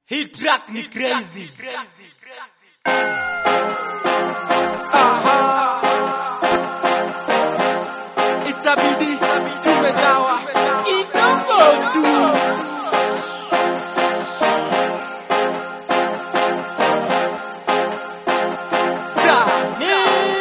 Hii track ni crazy. Itabidi tuwe sawa kidogo tu. Tani.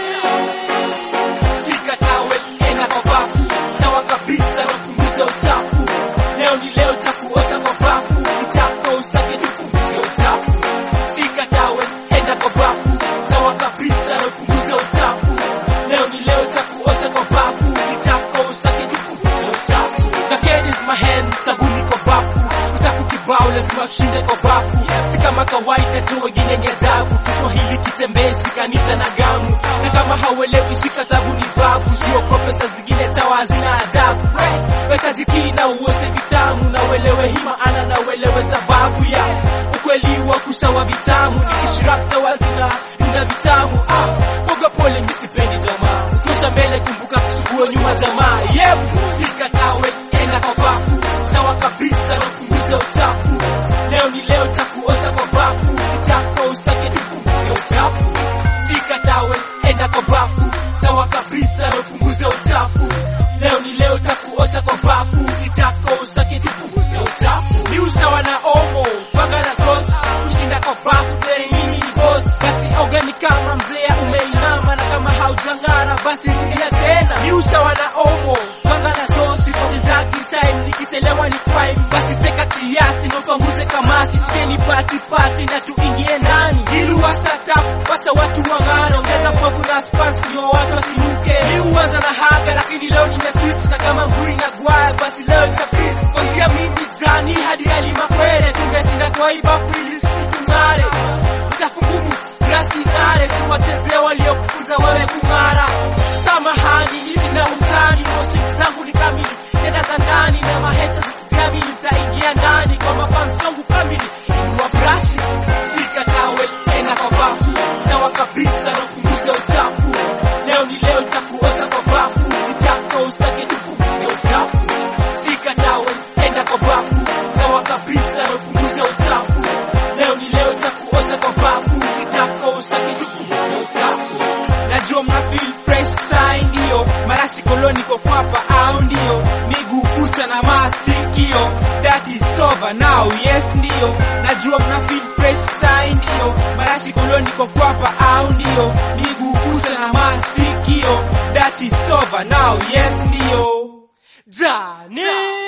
Shika tawe, enda kwa bafu, sawa kabisa na punguza uchafu. Leo ni leo takuosha kwa bafu, kitako usake nipunguze uchafu. Shika tawe, enda kwa bafu, sawa kabisa na punguza uchafu. Leo ni leo takuosha kwa bafu, kitako usake nipunguze uchafu. The kid is my hand, sabuni kwa bafu, uchafu kibao lazima ushinde kwa bafu. Si kama kawaida tu, wengine ni ajabu. Kiswahili kitembee, shikanisha na gamu, na kama hauelewi shika sabuni babu, siogope saa zingine chawa hazina adabu. Weka jiki na uoshe vitamu, na uelewe hii maana na uelewe sababu ya ukweli wa kushawa vitamu. Nikishirap chawa zina tunda vitamu. Ah, boga pole, misipendi jamaa, ukisha mbele kumbuka kusugua nyuma jamaa. Yep, shika tawe, enda kwa bafu, sawa kabisa na punguza uchafu. Leo ni leo takuosha kwa bafu, kitako usake nipunguze uchafu. Shika tawe, enda kwa bafu, sawa kabisa na upunguze uchafu. Leo ni leo takuosha kwa bafu, kitako usake nipunguze uchafu. Ni usawa na omo, panga na toss, kushinda kwa bafu, dere mimi ni boss. Basi oga ni kama mzee umeinama, na kama haujang'ara basi rudia tena. Ni usawa na omo, panga na toss, sipotezagi time, nikichelewa ni crime. Basi cheka kiasi na upanguze kamasi, shikeni pati pati na tuingie ndani. Ili wasata wacha watu wang'ara, ongeza povu na spans ndio watu wasiruke. Ni uanza na haga, lakini leo nimeswitch na kama mburi na gwaya, basi leo nitapis kuanzia mimi jani hadi alimakwere, tumeshinda kwa hii bafu ili sisi tung'are. Utafungumu brashi ng'are, siwachezee waliokufunza wewe kung'ara. Samahani, mimi sina utani, mosik zangu ni kamili, nenda za ndani na maheta zikijamili, mtaingia ndani kwa mafans wangu kamili. Inua brashi, shika tawel, enda kwa bafu, sawa kabisa na upunguze uchafu. Leo ni leo takuosha kwa bafu, kitako usake tupunguze uchafu. Shika tawel, enda kwa bafu, sawa kabisa na upunguze uchafu. Leo ni leo takuosha kwa bafu, kitako usake tupunguze uchafu. Najua mna feel fresh sai ndio marashi koloni kwa kwapa au ndio miguu kucha na masikio that is sober now yes ndio najua mna feel fresh sai ndio marashi koloni kwa kwapa au ndio miguu kucha na masikio that is sober now yes ndio Jane